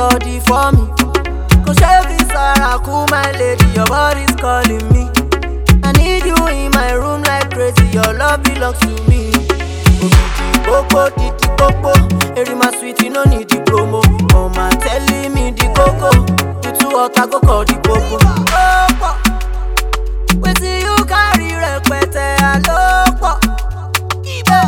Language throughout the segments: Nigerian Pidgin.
body for me. Go shave this Sarah, cool my lady, your body's calling me. I need you in my room like crazy, your love belongs to me. Obidi popo, titi popo, eri my sweet, you no need the promo. Mama telling me the coco, you too hot, I go call the popo. Popo, wetin you carry rẹpẹtẹ àlòpọ̀. Ibẹ̀,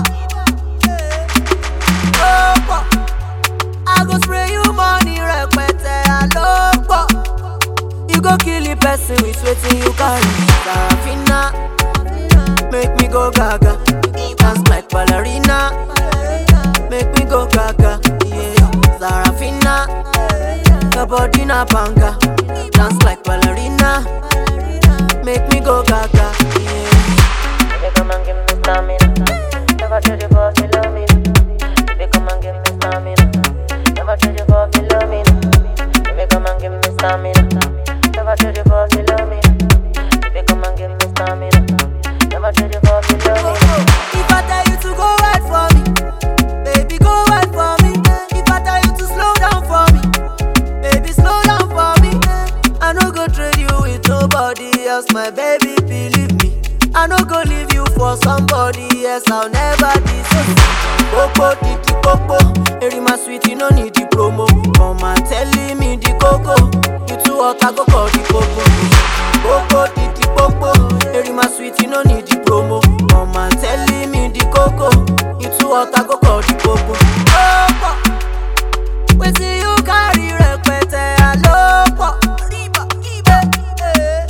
popo, I go spray you money rẹpẹtẹ àlòpọ̀. You go kill the person with wetin you carry. Sarafina, make me go gaga. Dance like ballerina, make me go gaga. Yeah, Sarafina, your body na banga. Dance like ballerina, make me go gaga. Yeah. Baby, come and give me stamina. Never trade you for Philomena. Baby, come and give me stamina. Never trade you for Philomena. Baby, come and give me stamina. Never trade you for Philomena. Baby, come and give me stamina. Never trade you for Philomena. If I tell you to go right for me, baby, go right for me. If I tell you to slow down for me, baby, slow down for me. I no go trade you with nobody else, my baby, believe me. I no go leave you for somebody else, I'll never disown. Popo, titi, popo, eri my sweet, you no need the promo. Come and telling me the coco, you too hot, I go call the popo. Popo, titi, popo, eri my sweet, you no need the promo. Come and telling me the coco, you too hot, I go call the popo. Popo, wetin you carry rẹpẹtẹ àlòpọ̀. Ibẹ̀, eh.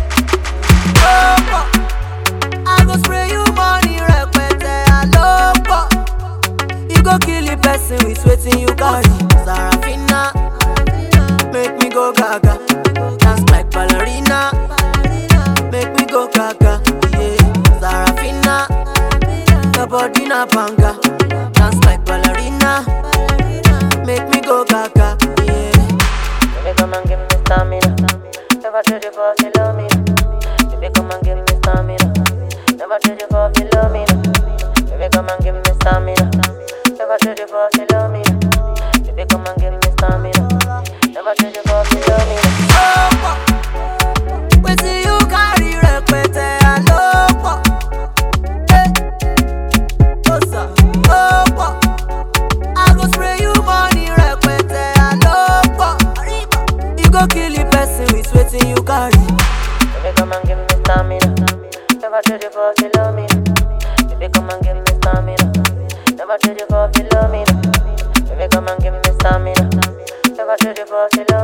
Popo, I go spray you money rẹpẹtẹ àlòpọ̀. You go kill the person with wetin you carry. Sarafina, make me go gaga. Dance like ballerina, make me go gaga. Yeah, Sarafina, your body na banga. Dance like ballerina, make me go gaga. Yeah. Baby, come and give me stamina. Never trade you for Philomena. Baby, come and give me stamina. Never trade you for Philomena. Baby, come and give me stamina. Never trade you for Philomena. Baby, come and give me stamina. Never trade you for Philomena. Popo, wetin you carry rẹpẹtẹ àlòpọ̀. Eh, osa, popo, I go spray you money rẹpẹtẹ àlòpọ̀. You go kill the person with wetin you carry. Baby, come and give me stamina. Never trade you for Philomena. Baby, come and give me stamina. Never trade you for Philomena. Baby, come and give me stamina. Never trade you for Philomena.